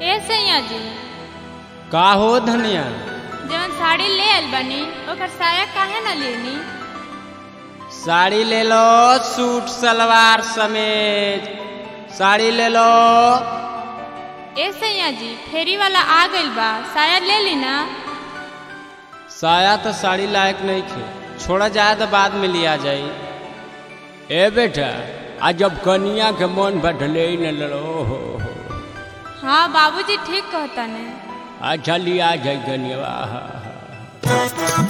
ए सैया जी का हो धनिया जवन साड़ी ले आइल बानी ओकर साया काहे न लेनी साड़ी ले लो सूट सलवार समेत साड़ी ले लो ए सैया जी फेरी वाला आ गइल बा साया ले ली ना साया तो साड़ी लायक नहीं खे छोड़ा जाए तो बाद में लिया जाई ए बेटा आज जब कनिया के मन बढ़ले ही न लो हो हो। हाँ बाबूजी ठीक कहता ने अच्छा लिया जाए कनिया आहा, आहा।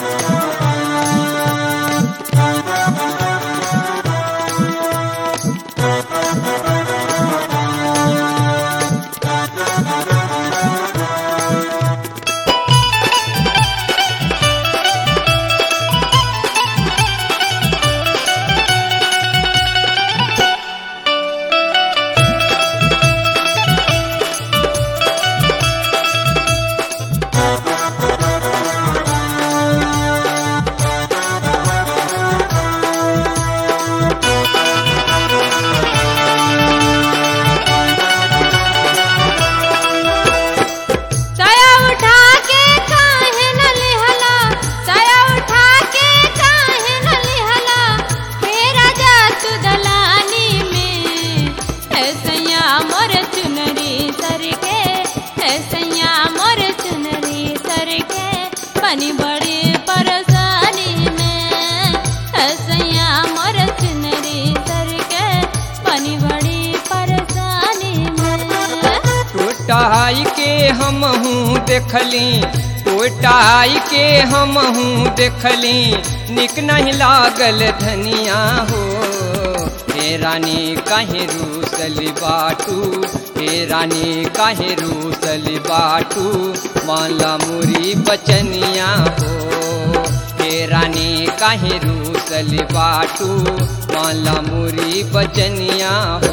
साया उठा के काहे न लिहला साया उठा के काहे न लिहला हे राजा तू दलानी में है सैया मोर चुनरी सर के है सैया मोर चुनरी सर के बनी बड़ी परेशानी में है सैया मोर चुनरी सर के बनी बड़ी परेशानी में टोटाई के हम हूँ देखली टोटाई के हम हूँ देखली निक नहीं लागल धनिया हो हे रानी काहे रूसल बाटू हे रानी काहे रूसल बाटू माला मुरी बचनिया हो हे रानी काहे रूसल बाटू माला मुरी बचनिया हो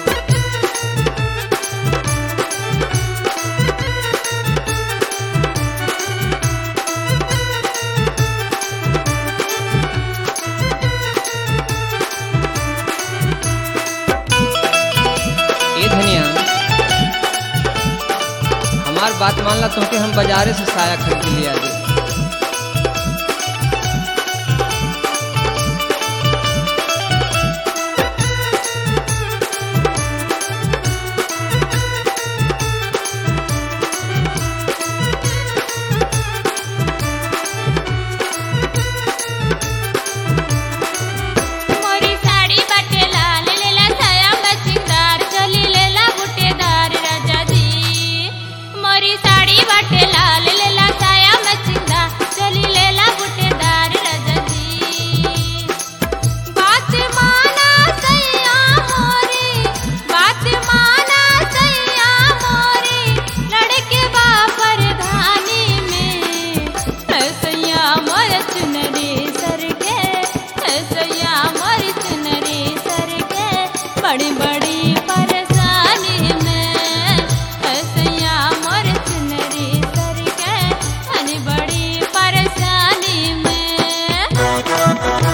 ए धनिया हमार बात मान ला तुमके हम बाजारे से साया खरीद के लिया दे मोरी साड़ी बाटे लाल लेला साया मचिकदार चली लेला बुटेदार राजा जी मोरी साड़ी बाटे लाल लेला साया मचिकदार चली लेला बुटेदार राजा जी बात माना सैया मोरी बात माना सैया मोरी लड़के बापर धानी में सैया मोर चुनरी सर के सैया मोर चुनरी सर के बड़ी बड़ी परेशानी में सैया मोर चुनरी सर के बड़ी बड़ी परेशानी में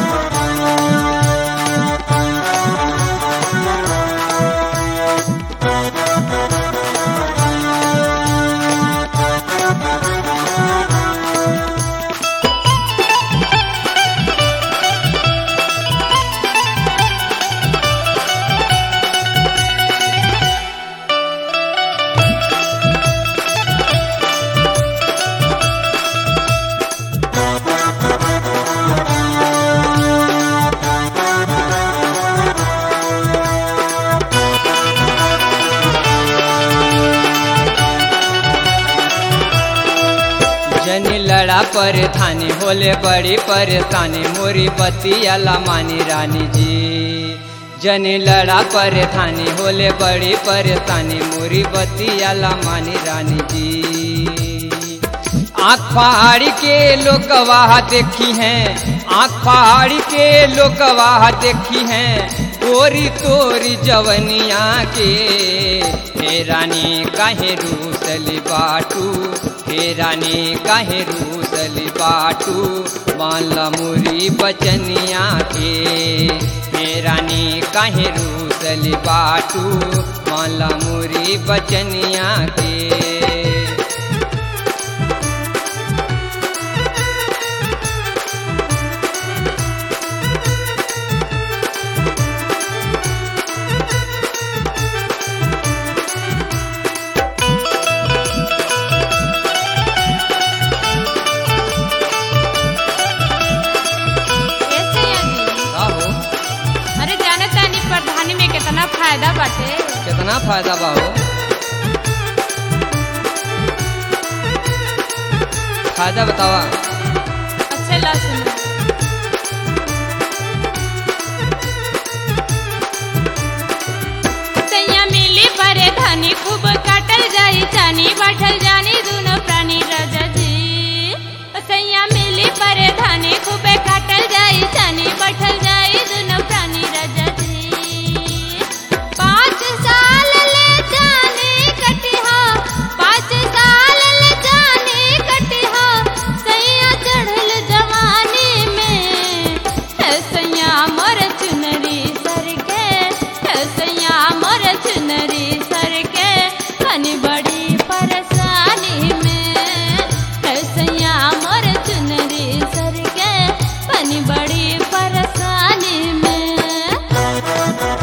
जन लड़ा पर थाने होले बड़ी परेशानी मोरी बतियाला मानी रानी जी जन लड़ा पर थाने होले बड़ी परेशानी मोरी बतियाला मानी रानी जी आँख पहाड़ के लोग वाह देखी हैं आँख पहाड़ के लोग वाह देखी हैं गोरी तोरी जवनिया के हे रानी काहे रूसल बाटू हे रानी काहे रूसल बाटू माला मुरी बचनिया के हे रानी काहे रूसल बाटू माला मुरी बचनिया के ए सैया जी आहो अरे जाने तानी प्रधानी में कितना फायदा बाटे कितना फायदा बा हो फायदा बतावा अच्छे ला सुनो सैया मिली परे धनी खूब काटल जाई चानी बाठल जानी दुनो प्राणी राजा जी सैया मिली परे धनी खूब काटल जाई चानी बाठल जाई दुनो प्राणी राजा जी पाँच साल ले जाने कटिहा पाँच साल ले जाने कटिहा सैया चढ़ल जवानी में है सैया मोर चुनरी सर के है सैया मोर चुनरी सर के कनी बड़ी परेशानी में है सैया मोर चुनरी सर के कनी बड़ी परेशानी में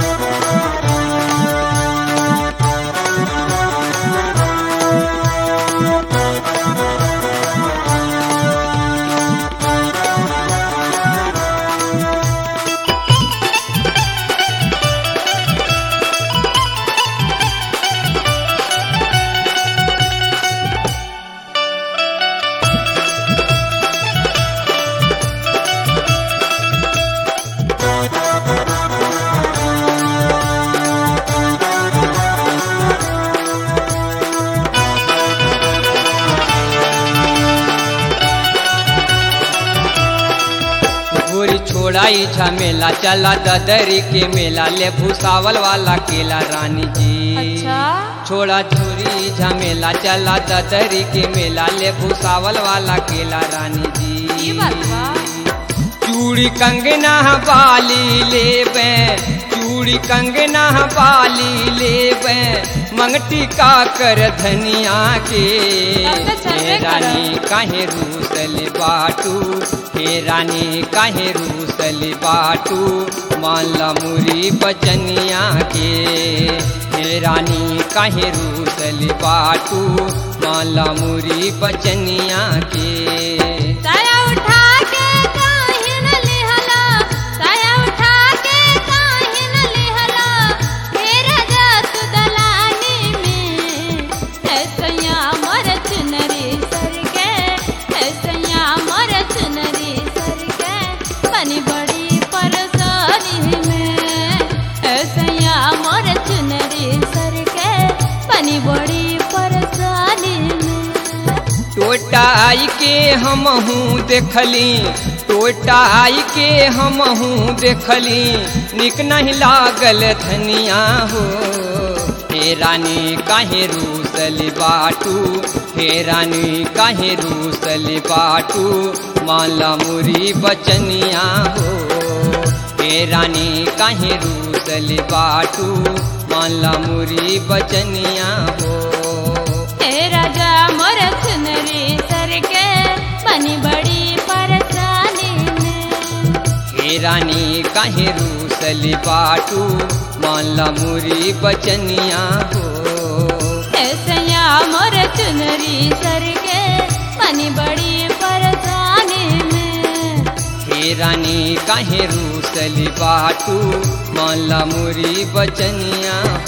गोरी छोड़ाई झमेला चला ददरी के मेला ले भूसावल वाला केला रानी जी अच्छा छोड़ा छोरी झमेला चला ददरी के मेला ले भूसावल वाला केला रानी जी ये बात बा चूड़ी कंगना बाली लेबे चूड़ी कंगना बाली लेबे मंगटी का कर धनिया के तब तो चलबे हे करब। रानी काहे रूसल बाटू हे रानी काहे रूसल बाटू माला मुरी बचनिया के हे रानी काहे रूसल बाटू माला मुरी बचनिया के साया उठा के काहे न लिहला साया उठा के काहे न लिहला तेरा जात दलानी में है सैया मोर चुनरी सर के है सैया मोर चुनरी सर के बनी बड़ी परेशानी में है सैया मोर चुनरी सर के बनी बड़ी परेशानी में टोटाई के हमहू देखली टोटाई के हमहू देखली निक नहीं लागल धनिया हो हे रानी काहे रूसल बाटू हे रानी काहे रूसल बाटू माला मुरी बचनिया हो हे रानी काहे रूसल बाटू माला मुरी बचनिया हो हे राजा मोर चुनरी सर के बनी बड़ी परेशानी में हे रानी काहे रूसल बाटू माला मुरी बचनिया हो हे सैया मोर चुनरी सर के बनी बड़ी परेशानी में हे रानी काहे रूसल बाटू माला मुरी बचनिया